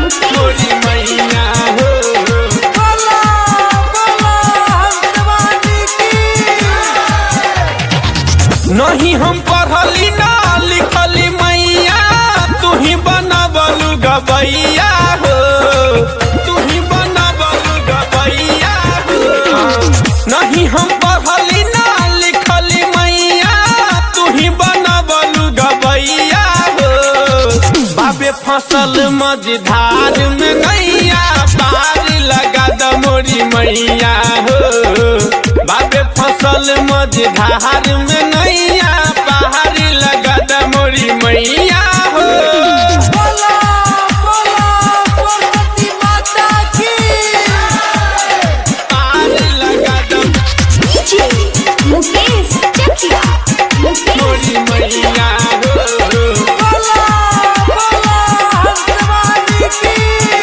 मोरी मैया हो बोला बोला हंसवानी की नहीं हम पढ़ली ना लिखली मैया तू ही बनबलू गबैया हो तू ही बनबलू गबैया हो नहीं हम पढ़ली ना लिखली मैया तू ही बनबलू गबैया हो बाबे फसल मझधार में नैया पार लगा द मोरी मैया हो बाबे फसल मझधार में नैया पार लगा द मोरी मैया हो बोला बोला सरस्वती माता की पार लगा द DJ मुकेश चकिया मुकेश मोरी मैया हो बोला बोला हंसवानी की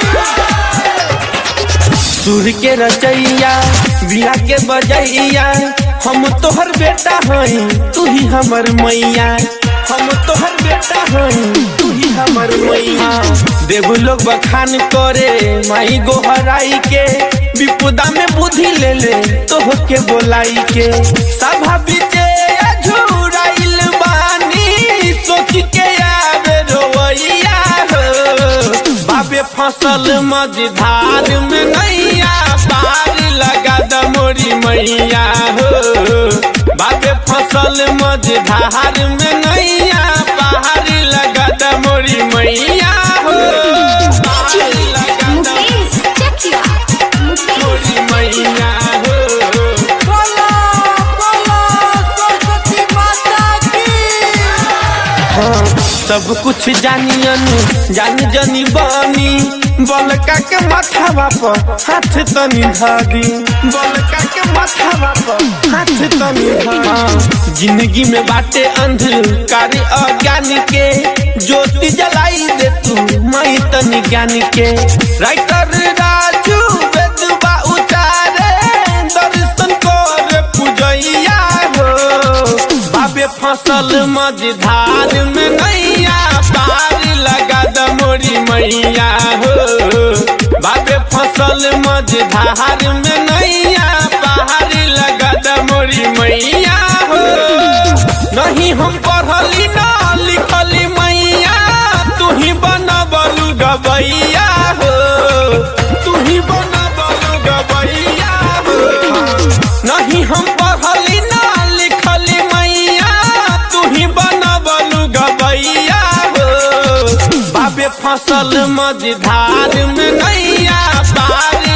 सुर के रचैया बिया के बजैया हम तोहर बेटा हई तू ही हमर मैया हम तोहर बेटा हई तू ही हमर मैया देव लोग बखान करे माई गोहराई के विपुदा में बुद्धि ले ले तोह के बोलाई के सभा बीते झुराइल बानी सोच के आवे रोवैया हो बाबे फसल मझधार में नैया पार लगा द मोरी मैया हो बाबे फसल मझधार में नैया पार लगा द मोरी मैया हो पार लगा द मुकेश चकिया मुकेश मोरी मैया हो बोला बोला सरस्वती माता की हाँ, सब कुछ जानियन जान जनी बनी बलका के माथावा पर हाथ तनी धादी बलका के माथावा पर हाथ तनी धा जिंदगी में बाटे अंधकार अज्ञान के ज्योति जलाई दे तू माई तनी ज्ञान के राइटर राजू वेदबा उतारे दर्शन कर पूजैया हो बाबे फसल मझधार में नैया पार लगा द मोरी मैया हो बाबे फसल मझधार में नैया पार लगा द मोरी मैया हो नहीं हम पढ़ली ना लिखली मैया तू ही बनबलू गबैया हो तू ही बनबलू गबैया हो नहीं हम पढ़ली ना लिखली मैया तू ही बनबलू गबैया हो बाबे फसल मझधार में नैया पार